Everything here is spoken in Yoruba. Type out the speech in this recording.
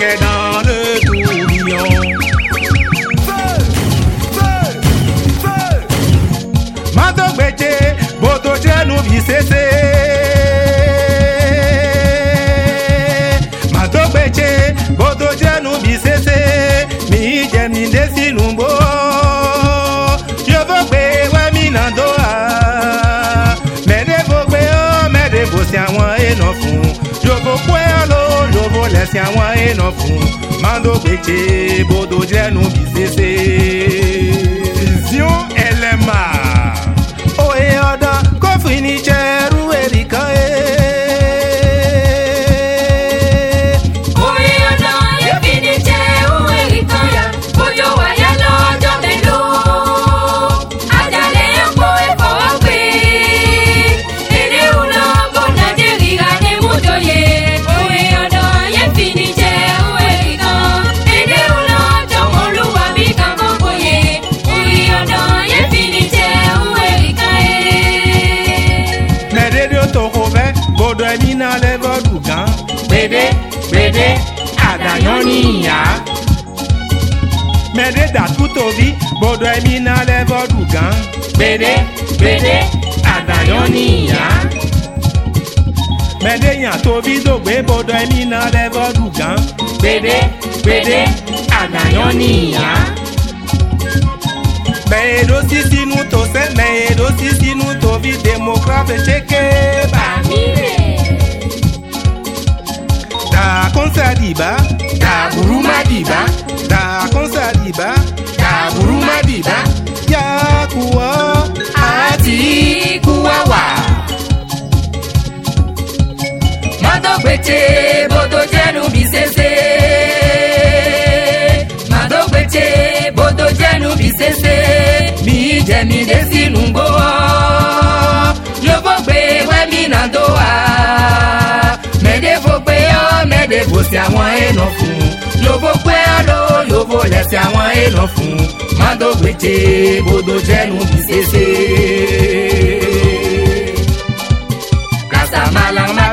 qu'est dans le tourbillon. Madogbeche, bodo jenu bisese. Madogbeche, bodo jenu bisese. Mi jemi desi numbo. Yovo gbe wa mi na doa. Mede fo gbe o, mede fo si àwọn èèyàn fún. Yovo pẹ́ lo, yovo lẹ̀sìn àwọn èèyàn fún. Madogbeche, bodo jenu bisese. Vision LMA. Oye ọ̀dọ́ kó fini jẹ́rú èrìkà ẹ̀. Orí ọ̀dọ́ yẹ́bi ní jẹ́ ohun èrì kan yá, òjò wáyé lọ́jọ́ mélòó. Àjàlẹ̀ epo ìfọwọ́ gbé. Èdè òun bọ̀ Nàìjíríà ní Mújòyè. Orí ọ̀dọ́ yẹ́bi ní jẹ́ ohun èrì kan. Èdè òun jọ̀wọ́ lúwa bí kankan bòye. Orí ọ̀dọ́ yẹ́bi ní jẹ́ ohun èrì kan ẹ̀. Mẹ̀rẹ̀dẹ̀ tó kò fẹ́ gbọdọ̀ ẹ̀mí náà lẹ́fọ̀ dùgán. Gbèdé gbèdé àdàyàn níyà. Mẹ̀rẹ̀ dàtú tóbi gbọdọ̀ ẹ̀mí náà lẹ́fọ̀ dùgán. Gbèdé gbèdé àdàyàn níyà. Mẹ̀rẹ̀ yàn tóbi dògbé gbọdọ̀ ẹ̀mí náà lẹ́fọ̀ dùgán. Gbèdé gbèdé àdàyàn níyà. Mẹ̀rẹ̀dọ̀ sí sínú tó sẹ́ mẹ̀rẹ̀dọ̀ sí sínú tóbi démocrate ṣe ké bá. Da konsa diba, da buruma diba, da konsa diba, da buruma diba. Ya kuwa ati kuwawa. Madogbeche bodo jẹnu bí sese. Madogbeche bodo jẹnu bí sese. Mi jẹmi dé sínú gbówó. Yóò gbé wẹ́mí náà tó wá. Mẹ́dẹ́ fò pé ọ́ mẹ́dẹ́ fò sí àwọn èèyàn fún. Yóò pé ọ́ ló yóò lẹ́sẹ̀ àwọn èèyàn fún. Madogbeche bodo jẹnu bí sese. Kasa malama